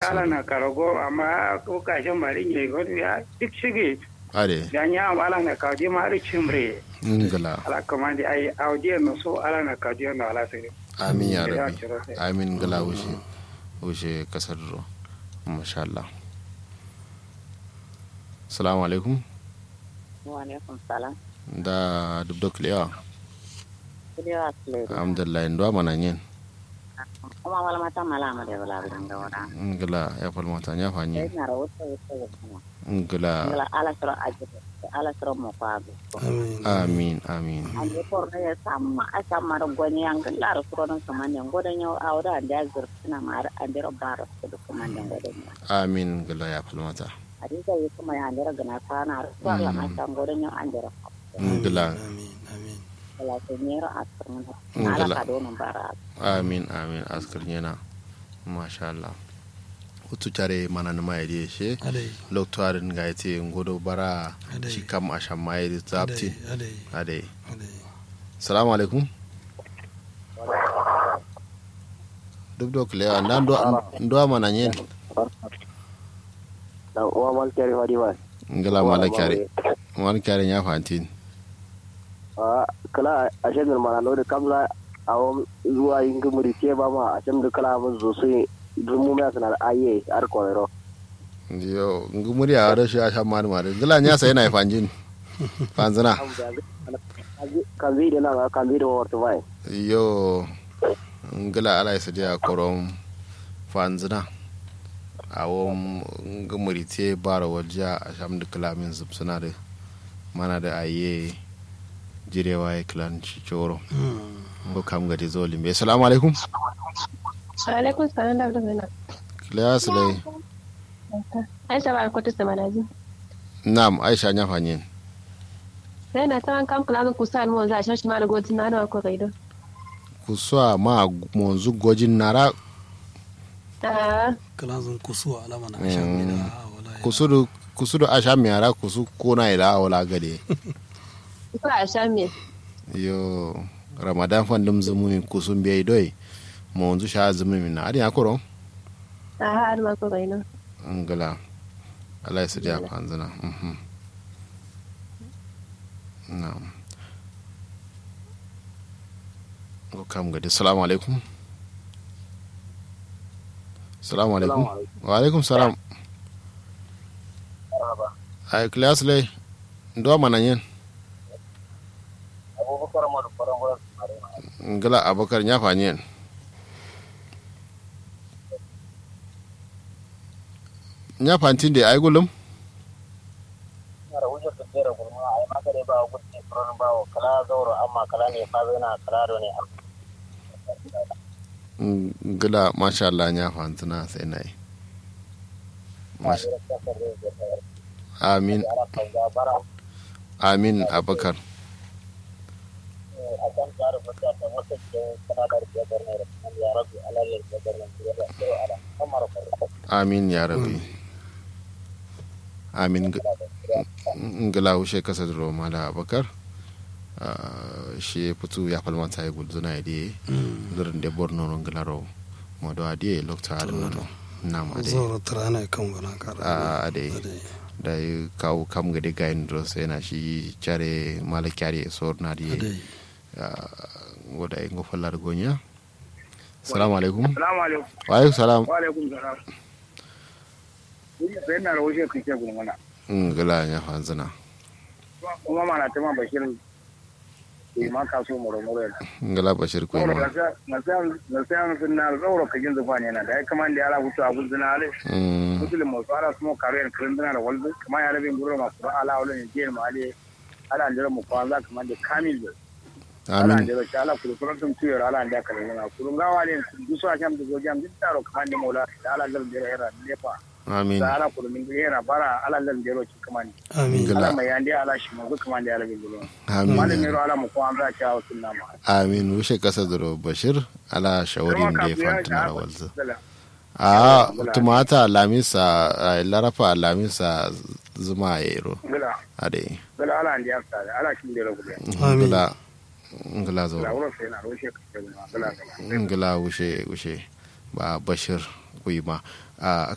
ala na karago amma ko kashin mari ne ko ya duk shige ade dan ya am ala na kaje ma ri chimre ngala ala kamandi ai audio no so ala na kaje no ala sai amin ya Ya rabbi ciro sai. amin ngala wuce wuce kasar ro masha Allah assalamu alaikum wa alaikum salam da dubdo kliya kudewa sule alhamdulillah ndo mana nyen kuma wala mata mala ma de wala bi nga wala ngala ya fal mata nya fa sai nyen na rawata wata wata ngala ngala ala sura ajete ala sura mo kwa bi amin amin ande por ne samma asamma ro goni yang ngala ro sura non sama ne ngoda nyaw awda ande azur na mar ande ro baro ko kuma ne ngoda nyaw amin ngala ya fal mata adi ga yi kuma ya ande ro gana kana ro wala ma ta ngoda nyaw ande ro ngala amin amin wala ko nyero asur mun Ngala. ala ka do no bara amin amin askar nyena masha Allah utu tare mana na mai de she adai loktorin ga yace ngodo bara Adai. shi kam a shan mai da zapti adai ade adai salamu alaikum duk da kulewa na ndo mana nyen dan uwa mal kere wadi wa ngala mala kyare mala kyare nya fantin a kala a shagar mana no da kamla a wam zuwa yin gumuri ke ba ma a can da kala mun zo sai dumu mai sanar aye har korero yo ngumuri a da shi a shan mani mari ngala nya sai na fanjin fanzana kan zai da nan kan zai da wata bai yo ngala ala isa dia korom fanzana awon ngumuri te bara wajja a sham da kalamin zubsuna da mana da aye jirewa ya kilan cicoro ko kam gadi zoli be assalamu alaikum alaikum salam da abdul zana kiliya sulai aisha ba ko tsa manaji nam aisha nya fanyin sai na tan kam kula ku sa mu za shi ma da goti na da ko gaido kuswa ma monzu gojin nara ah kalanzun kusuwa alama na shan Mm. mida wala ya- kusudu kusudu asha miyara kusu kona ila wala gade ko a sha me yo ramadan fandum zumuni kusum biya doi monzu sha zumumi na adi akoro ah har ma ko gaido ngala Allah ya sadiya fanzana mhm na'am ko kam gadi assalamu alaikum assalamu alaikum wa alaikum salam ay class lay ndo mana nyen abubakar mu da faran wurin ngala abakar nya fa nyen nya fantin de ay gulum na da wujar da jera gurma ai maka dai ba gudu faran ba wa kala zauro amma kala ne fa zana kala do ne ngala masha Allah nya fantuna sai nai Masha- amin amin abakar akan tsara fata ta wata ke kana da biyar ne ya rabbi alalil biyar ne ya rabbi ala kamar farko amin ya rabi amin Ng- ngala wushe kasa duro mala abakar Ah, shi putu ya falmanta ya gulzuna ya diye zurin da borno non ngala ro modo adiye lokta adana no nam ade zaura tarana kan gana kara a ade adai da yi kawo kam ga de gain dro sai na shi chare mala kyari sor na diye adai woda e ngo fallar gonya assalamu alaikum assalamu alaikum wa alaikum salam wa alaikum salam sai na rawo shi kake gurmana ngala nya fanzana kuma mana ta ma bashir ke ma kaso moro moro yana ngala bashir ko ma na sayan sun na zauro kajin zufa ne na da ya kama da yara hutu a gudun na ale Mm, musulun masu ala su mo kare kirin dana da walzu kama ya rabin gurur masu ba ala wala ne jiyar ma ale ala jira mu kwanza kama da kamil da ala amin jira shi ala kuru kurun tun tuyar ala da kare yana kurun gawa ne dusu a sham da zojam duk taro kama da mola da ala zar jira hera lefa amin da ala kuru min hera bara ala zar jira ci kama ne amin Ngala. ala mai yandi ala shi mu kama da ya rabin gurur amin malamin ro ala mu kwanza ci a wasu nama amin wushe kasa duro bashir ala shawarin da ya fantana rawalzu Dala. a tumata lamisa a larafa lamisa zuma ya iro Gala. ade Gala ala andi ya tsare ala shi da rabu da amin ngala ngala la zo wurin sai na roshe ka ce gala gala ngala wushe wushe ba bashir kuyi ma a